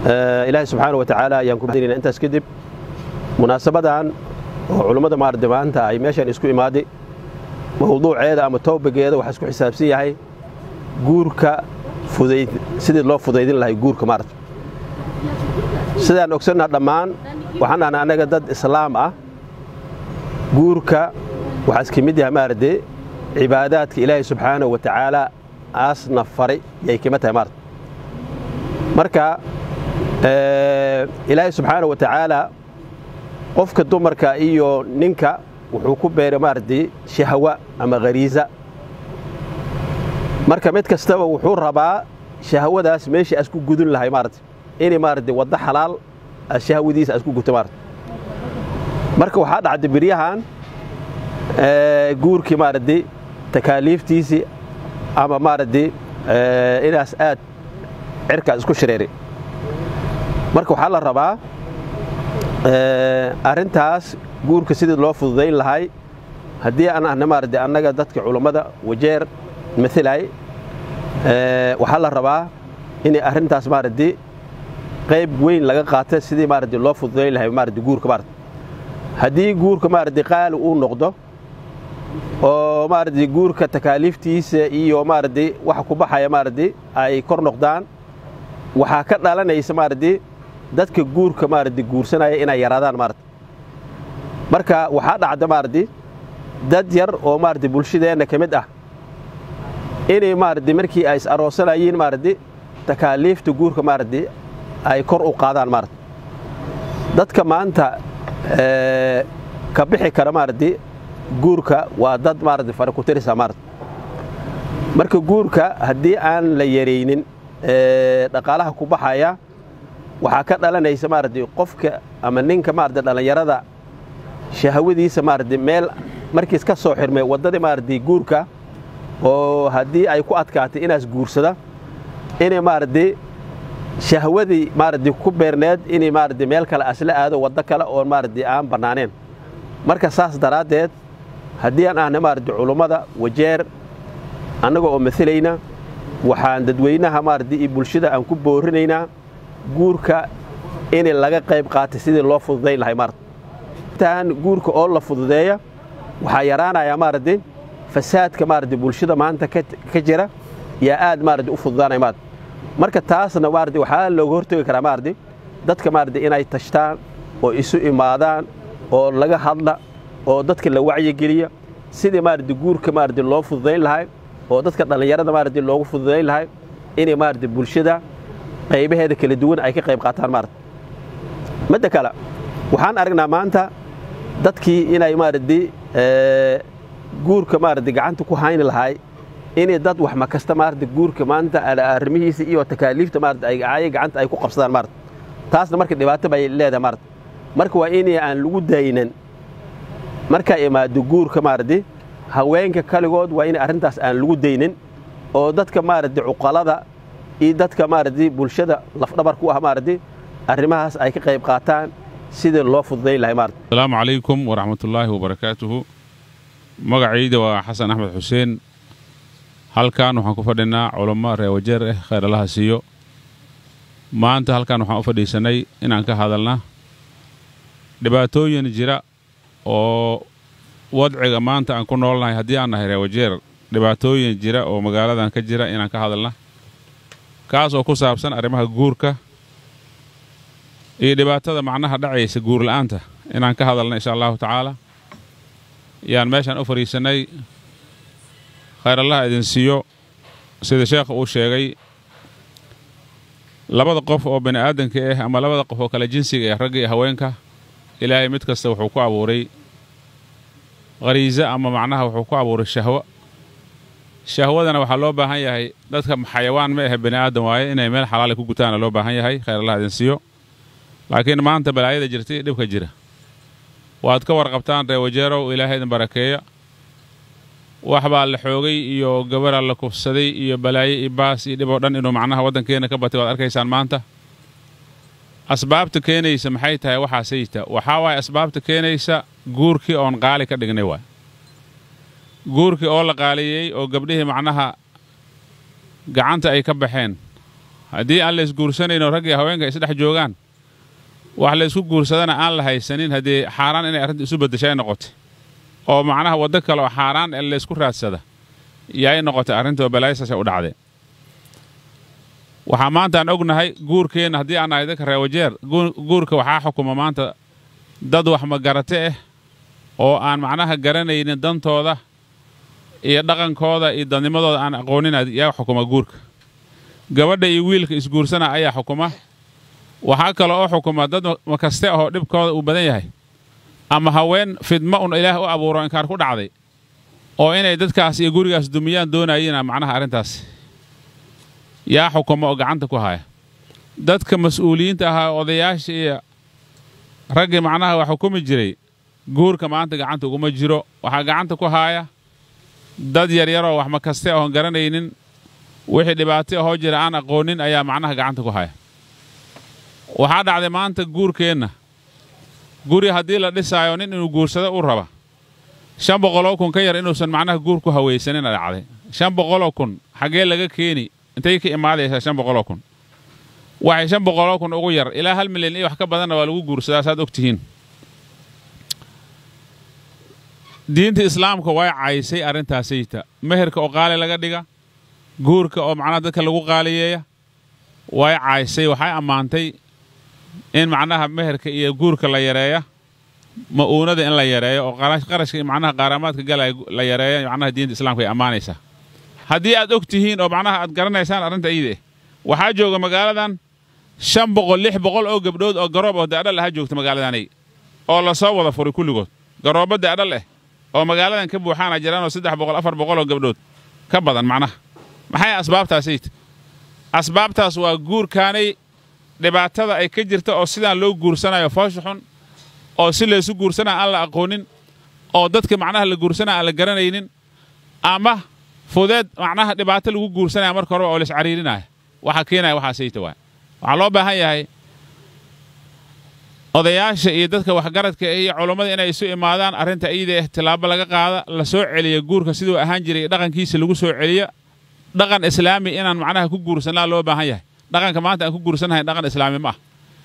ilaahay subxaana wa tacaala ayaan ku mahadinayna intaas kadib munaasabadan oo culummada maaragtay maanta ay meeshan isku imaaday mawduuceeda ama toobageeda waxaa isku xisaabsan yahay guurka fudayd sidii loo fudaydin lahay guurka maaragta sidaan ogsannaha dhammaan waxaan dhahnaa annaga dad islaam ah guurka waxaa iska mid yahay maaragtay cibaadaadka ilaahay subxaanahu wa tacaala aasna faray yay kima tahay maarata marka ilaahay subxaanahu wa tacaala qofka dumarka iyo ninka wuxuu ku beeray maaragtay shahwa ama khariisa marka mid kastaba wuxuu rabaa shahwadaas meeshii asku gudun lahay maaragtay inay maaragtay waddo xalaal shahwadiisa asku guto maaragtay marka waxaa dhacday biryahan guurkii maaragtay takaaliiftiisii ama maaragtay inaas aad cirkaas isku shareeray marka waxaa la rabaa arrintaas guurka sidii loo fududayn lahay haddii aan ahna maaragtay annaga dadka culammada wajeer mailay waxaa la rabaa inay arrintaas maaragtay qayb weyn laga qaata sidii maaragtay loo fududayn lahay maaragtay guurka maaragtay haddii guurka maaragtay qaali uu noqdo oo maaragtay guurka takaaliiftiisa iyo maaragtay waxa ku baxaya maaragtay ay kor noqdaan waxaa ka dhalanaysa maaragtay dadka guurka maaragtay guursanaya inay yaraadaan maaragtay marka waxaa dhacda maaragtay dad yar oo maaragtay bulshadeenna ka mid ah inay maaragtay markii ay is aroosanayeen maaragtay takaaliifta guurka maaragtay ay kor u qaadaan maaragtay dadka maanta ka bixi kara maaragtay guurka waa dad maaragtay fara ku tirisa maaragtay marka guurka haddii aan la yaraynin dhaqaalaha ku baxaya waxaa ka dhalanaysa maaragtay qofka ama ninka maaragtay dhallinyarada shahwadiisa maaragtay meel markiis ka soo xirmay waddadii maaragtay guurka oo haddii ay ku adkaatay inaas guursada inay maaragtay shahwadii maaragtay ku beerneed inay maaragtay meel kale asla aado waddo kale oo maaragtay aan bannaaneen marka saas daraaddeed haddii aan ahna maaragtay culummada wajeer annaga oo mailayna waxaan dadweynaha maaragtay iyo bulshada aan ku boorinaynaa guurka in laga qayb qaatay sidii loo fududayn lahay maaragtay intaan guurka oo la fududeeya waxaa yaraanayaa maaragtay fasaadka maaragtay bulshada maanta ka jira yaa aad maaragtay u fududaanaya maaragtay marka taasna maaragtay waxaa looga hortagi karaa maaragtay dadka maaragtay inay tashtaan oo isu imaadaan oo laga hadla oo dadka la wacyigeliya sidii maaragtay guurka maaragtay loo fududayn lahay oo dadka dhallinyarada maaragtay loogu fududayn lahay inay maaragtay bulshada qaybaheeda kala duwan ay ka qayb qaataan maaragtay midda kale waxaan aragnaa maanta dadkii inay maaragtay guurka maaragtay gacanta ku hayni lahay inay dad wax ma kasta maaragtay guurka maanta arrimihiisa iyo takaaliifta maaragtay ay ay gacanta ay ku qabsadaan maaragtay taasna marka dhibaato bay leedahay maaragtay marka waa in aan lagu daynan markaa imaado guurka maaragtay haweenka kaligood waa in arrintaas aan lagu daynin oo dadka maaragtay cuqalada iyo dadka maaragtay bulshada lafdhabar ku ah maaragtay arrimahaas ay ka qayb qaataan sidii loo fududayn lahay maaragtay asalaamu calaykum waraxmatullaahi wabarakaatuhu magacayda waa xasan axmed xuseen halkan waxaan ku fadhinaa culummo reer wajeer ah khayr allaha siiyo maanta halkan waxaan u fadhiisanay inaan ka hadalna dhibaatooyin jira oo wadciga maanta aan ku noolnahay haddii aan nahay reer wajeer dhibaatooyin jira oo magaaladan ka jira inaan ka hadalna kaas oo ku saabsan arrimaha guurka iyo dhibaatada macnaha dhacaysa guurla'aanta inaan ka hadalna insha allahu tacaala yaan meeshaan u fadhiisannay khayr allaha idin siiyo sida sheekha uu sheegay labada qof oo bini aadanka ah ama labada qof oo kale jinsiga ah ragga iyo haweenka ilaahay mid kasta wuxuu ku abuuray khariisa ama macnaha wuxuu ku abuuray shahwo shahwadana waxaa loo baahan yahay dadka xayawaan ma ahe bini aadan waaye inay meel xalaala ku gutaana loo baahan yahay khayr allaha idin siiyo laakiin maanta balaayada jirta iyo dhibka jira waad ka warqabtaan reer wajeerow ilaahay idin barakeeya wax baa la xoogay iyo gabaraa la kufsaday iyo balaayo iyo baas iyo dhib oo dhan inuu macnaha waddankeenna ka batay waad arkaysaan maanta asbaabta keenaysa maxay tahay waxaasayta waxaa waaye asbaabta keenaysa guurkii oon qaali ka dhignay waay guurkii oo la qaaliyey oo gabdhihii macnaha gacanta ay ka baxeen haddii aan la isguursanayno rag iyo haweenka isdhex joogaan wax la isku guursadana aan la haysanin haddii xaaraan inay arrinta isu beddeshay noqotay oo macnaha waddo kale oo xaaraan ee laysku raadsada yaay noqotay arrintoo balaayasasha u dhacday waxaa maanta aan ognahay guurkeenna haddii aan nahay dadka reewajeer guurka waxaa xukuma maanta dad wax magarate ah oo aan macnaha garanaynin dantooda iyo dhaqankooda iyo dadnimadooda aan aqoonin yaa xukuma guurka gabadha iyo wiilka isguursana ayaa xukuma waxaa kale oo xukuma dad makaste ahoo dhibkooda uu badan yahay ama haween fidmo un ilaah u abuuro inkaar ku dhacday oo inay dadkaas iyo gurigaas dumiyaan doonayina macnaha arrintaas yaa xukuma oo gacanta ku haya dadka mas-uuliyiinta ahaa odayaasha iyo raggii macnaha wax xukumi jiray guurka maanta gacanta uguma jiro waxaa gacanta ku haaya dad yaryaroo wax makaste ahoon garanaynin wixii dhibaato ahoo jira aan aqoonin ayaa macnaha gacanta ku haya waxaa dhacday maanta guurkeenna guri haddii la dhisaayo nin inuu guursado u raba shan boqoloo kun ka yar inuusan macnaha guur ku hawaysanina dhacday shan boqoloo kun xaggee laga keeni intay ka imaadaysaa shan boqoloo kun waxay shan boqoloo kun ugu yar ilaa hal milyan iyo wax ka badanna waa lagu guursadaa saad og tihiin diinta islaamka way caysay arrintaasayta meherka oo qaali laga dhiga guurka oo macnaha dadka lagu qaaliyeeya way caysay waxay ammaantay in macnaha meherka iyo guurka la yareeya ma'uunada in la yareeyo oo qarashka macnaha qaaramaadka galaya la yareeya macnaha diinta islaamka ay ammaanaysaa haddii aad og tihiin oo macnaha aad garanaysaan arrinta iyada eh waxaa jooga magaaladan shan boqol lix boqol oo gabdhood oo garoob oo daadhal aha joogta magaaladanay oo la soo wada furay kulligood garoobba daadhal eh oo magaaladan ka buuxaana jiraan oo saddex boqol afar boqol oo gabdhood ka badan macnaha maxay asbaabtaasayt asbaabtaas waa guurkaanay dhibaatada ay ka jirta oo sidaan loo guursanayo foosha xun oo si laysu guursanaa aan la aqoonin oo dadka macnaha la guursanaa aan la garanaynin ama fudeed macnaha dhibaato lagu guursanaya marka horeba oo laiscariirinaya waxaa keenaya waxaasayta waay waxaa loo baahan yahay odayaasha iyo dadka waxgaradka iyo culummada inay isu imaadaan arrinta iyada eh tillaabo laga qaada la soo celiya guurka siduu ahaan jiray dhaqankiisa lagu soo celiya dhaqan islaami inaan macnaha ku guursanaa loo baahan yahay dhaqanka maanta aan ku guursannahay dhaqan islaami ma ah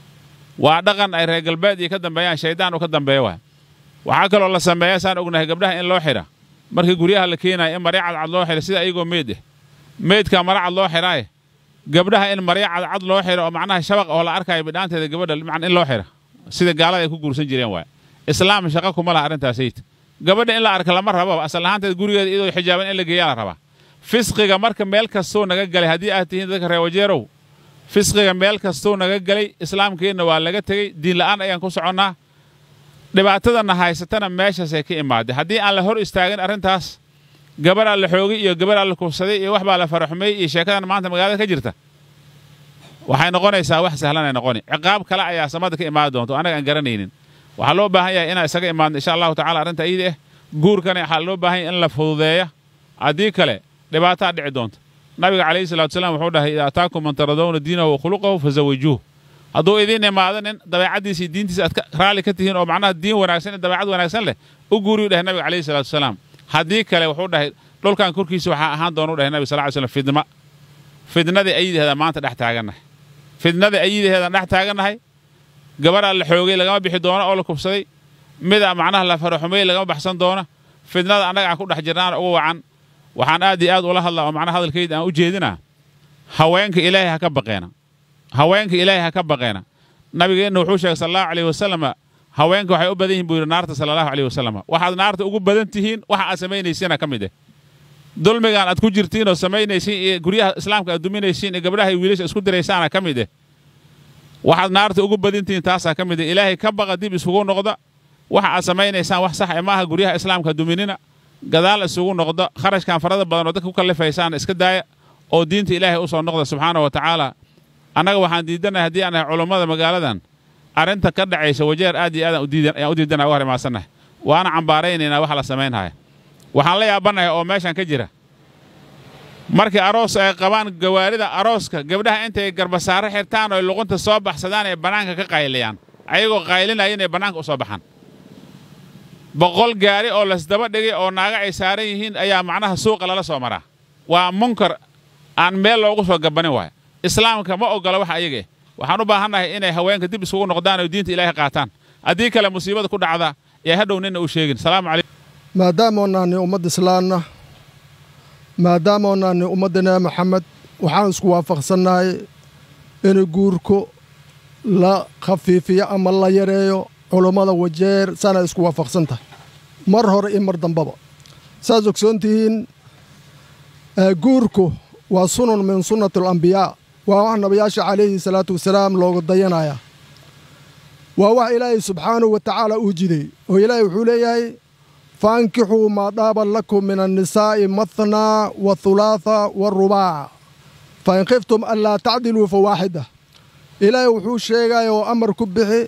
waa dhaqan ay reer galbeed iyo ka dambeeyaan shaydaan u ka dambeeya waay waxaa kaloo la sameeya saan ognahay gabdhaha in loo xidha markii guryaha la keenaya in marya cadcad loo xidha sida iyagoo meed eh meydkaa mara cad loo xidhaaye gabdhaha in marya cadcad loo xidha oo macnaha shabaq oo la arkaayo bidhaanteeda gabadha in loo xidha sida gaalada ay ku guursan jireen waay islaam shaqa kuma laha arrintaasayta gabadha in la arka lama rabo asal ahaanteed gurigeeda iyadoo xijaaban in la geeyaa la rabaa fisqiga marka meel kastuu naga galay haddii aad tihiin dadka reewajeerow fisqiga meel kastuu naga galay islaamkeenna waa laga tegey diin la'aan ayaan ku soconnaa dhibaatadana haysatana meeshaasay ka imaadday haddii aan la hor istaagin arrintaas gabaraa la xoogay iyo gabaraa la kufsaday iyo wax baa la faraxumeeyey iyo sheekadan maanta magaalada ka jirta waxay noqonaysaa wax sahlanay noqoni ciqaab kale ayaa samada ka imaan doonta annaga aan garanaynin waxaa loo baahan yahay inaan isaga imaadno insha allahu tacala arrinta iyada eh guurkana waxaa loo baahan yahay in la fududeeya haddii kale dhibaataa dhici doonta nabiga calayhi salatu wasalaam wuxuu dhahay idaa ataakum man taradawna diinahu wa khuluqahu fazawijuuh hadduu idiin imaado nin dabeecaddiisa iyo diintiisa aad raalli ka tihiin oo macnaha diin wanaagsan iyo dabeecad wanaagsan leh u guuriyu dhahay nabiga calayhi salatu wasalaam haddii kale wuxuu dhahay dhulkan korkiisa waxaa ahaan doona u dhahay nabi sal ly slam fidma fidnadii ayidaheeda maanta dhex taagannahay fidnadii ayidaheedaan dhex taagannahay gabaraa la xoogay lagama bixi doono oo la kubsaday mida macnaha la faraxumey lagama baxsan doono fidnada annaga aan ku dhex jirnaana ugu wacan waxaan aad iyo aad ula hadlaa oo macnaha hadalkayda aan u jeedinaa haweenka ilaahay ha ka baqeena haweenka ilaahay ha ka baqeena nabigeenna wuxuu sheegay sala allahu alayh wasalama haweenka waxay u badan yihin buu yidhi naarta sala allahu alayh wasalama waxaad naarta ugu badan tihiin waxa aad samaynaysiina ka mid eh dulmigaan aad ku jirtiin oo samaynaysiin iyo guryaha islaamka aad duminaysiin iyo gabdhaha iyo wiilasha isku diraysaana ka mid eh waxaad naarta ugu badan tihiin taasaa ka mid eh ilaahay ka baqa dib isugu noqda waxa aad samaynaysaan wax sax e maaha guryaha islaamka duminina gadaal isugu noqda kharashkan farada badan oo dadka ku kallifaysaan iska daaya oo diinta ilaahay u soo noqda subxaana wa tacaala annaga waxaan diidanahay haddii aan nahay culummada magaaladan arrinta ka dhacaysa wajeer aad iyo aadaan ayaan u diidanaha u harimaadsannahay waana cambaaraynaynaa waxa la samaynhaya waxaan la yaabanahay oo meeshan ka jira markii aroos ay qabaan gawaarida arooska gabdhaha intay garbasaaro xirtaan oo luqunta soo baxsadaan ay bannaanka ka qayliyaan ayagoo qaylinaya inay bannaanka u soo baxaan boqol gaari oo lasdaba dhigay oo naaga ay saaran yihiin ayaa macnaha suuqa lala soo maraa waa munkar aan meel loogu soo gabanin waaya islaamka ma oggola wax ayage waxaan u baahannahay inay haweenka dib isugu noqdaan oo diinta ilaahay qaataan haddii kale musiibada ku dhacda ee hadhow ninna u sheegin salaamu calaykum maadaama naani ummad islaanna maadaama naani ummadda nebi maxamed waxaan isku waafaqsannahay in guurku la khafiifiyo ama la yareeyo culummada wajeer saana isku waafaqsan tahay mar hore iyo mar dambaba saas ogsoon tihiin guurku waa sunun min sunnati alambiyaa waa wax nabiyaasha calayhi salaatu wasalaam looga dayanaya waa wax ilaahay subxaanahu wa tacaala uu jiday oo ilaahay wuxuu leeyahay faankixuu maa dhaaba lakum min annisaa'i mathnaa wa hulaatha wa rubaac fa in khiftum an laa tacdiluu fa waaxida ilaahay wuxuu sheegaya oo amar ku bixi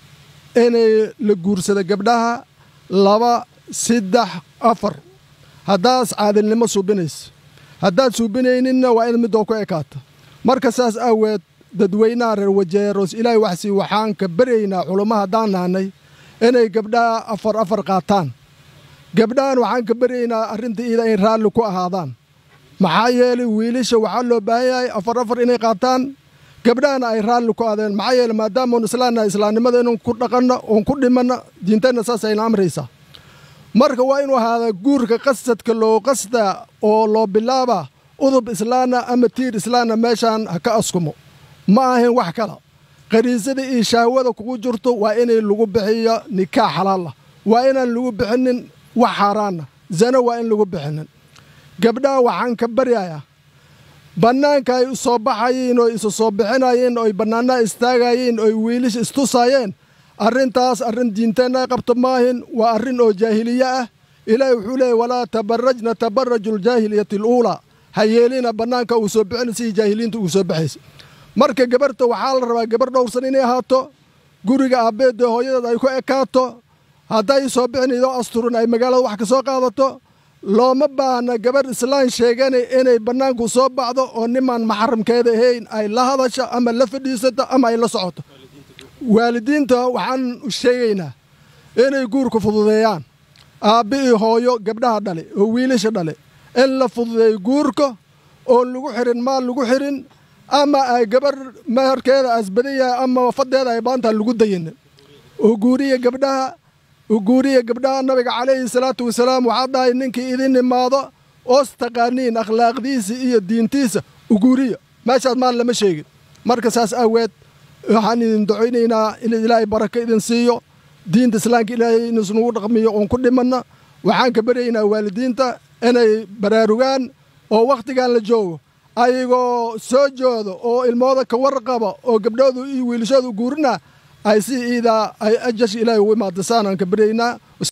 inay la guursada gabdhaha laba saddex afar haddaas caadilnimo suubinaysa haddaad suubinayninna waa in midoo ku ekaata marka saas aaweed dadweynaha reer wajeeroos ilaahay waxsii waxaan ka baryaynaa culummo haddaan nahnay inay gabdhaha afar afar qaataan gabdhahan waxaan ka baryaynaa arrinta iida in raalli ku ahaadaan maxaa yeelay wiilasha waxaa loo baahan yahay afar afar inay qaataan gabdhahana ay raalli ku aadeen maxaa yeele maadaamaun islaannahay islaamnimada inun ku dhaqanno oon ku dhimanno diinteenna saas ayna amraysaa marka waa inuu ahaadaa guurka qasadka loo qasdaa oo loo bilaabaa udub islaana ama tiir islaana meeshaan ha ka askumo ma ahayn wax kala qariisada iyo shahwada kugu jirto waa inay lagu bixiyo nikaax xalaala waa inaan lagu bixinin wax xaaraana zano waa in lagu bixinin gabdhaha waxaan ka baryayaa bannaanka ay soo baxayiin oo isu soo bixinayeen oo ay bannaanaha istaagayeen oo ay wiilisha istusaayeen arrintaas arrin diinteenna ay qabto maahin waa arrin oo jaahiliye ah ilaahay wuxuu leeyay walaa tabarajna tabaraju aljaahiliyati aluulaa ha yeelina bannaanka uu soo bixin sidii jaahiliinta ugu soo baxaysa marka gabarhta waxaa la rabaa gabarh dhowrsan inay ahaato guriga aabbeedda hooyadeed ay ku ekaato hadday soo bixin idoo asturin ay magaalada wax ka soo qaadato looma baahna gabarh islaan sheeganay inay bannaanku soo baxdo oo nimaan maxaramkeeda ahayn ay la hadasho ama la fadhiisato ama ay la socoto waalidiinta waxaan sheegaynaa inay guurka fududeeyaan aabbi iyo hooyo gabdhaha dhale oo wiilasha dhale in la fududeeyo guurka oon lagu xirin maal lagu xirin ama ay gabarh maharkeeda asbadan yahay ama wafadeeda ay baantaa lagu dayinin oo guuriya gabdhaha oo guuriya gabdhaha nabiga calayhi salaatu wasalaam waxaa dhahay ninkii idin imaado oos taqaaniin akhlaaqdiisa iyo diintiisa u guuriya meeshaas maal lama sheegin marka saas aaweed waxaan idin ducaynaynaa in ilaahay barako idin siiyo diinta islaamka ilaahay inuusunugu dhaqmiyo oon ku dhimanna waxaan ka baryaynaa waalidiinta inay baraarugaan oo wakhtigan la joogo ayagoo soo joodo oo ilmooda ka warqaba oo gabdhoodu iyo wiilashooda u guurina ay si iidaa ay ajash ilaahay ugu imaadasaan aan ka baryaynaa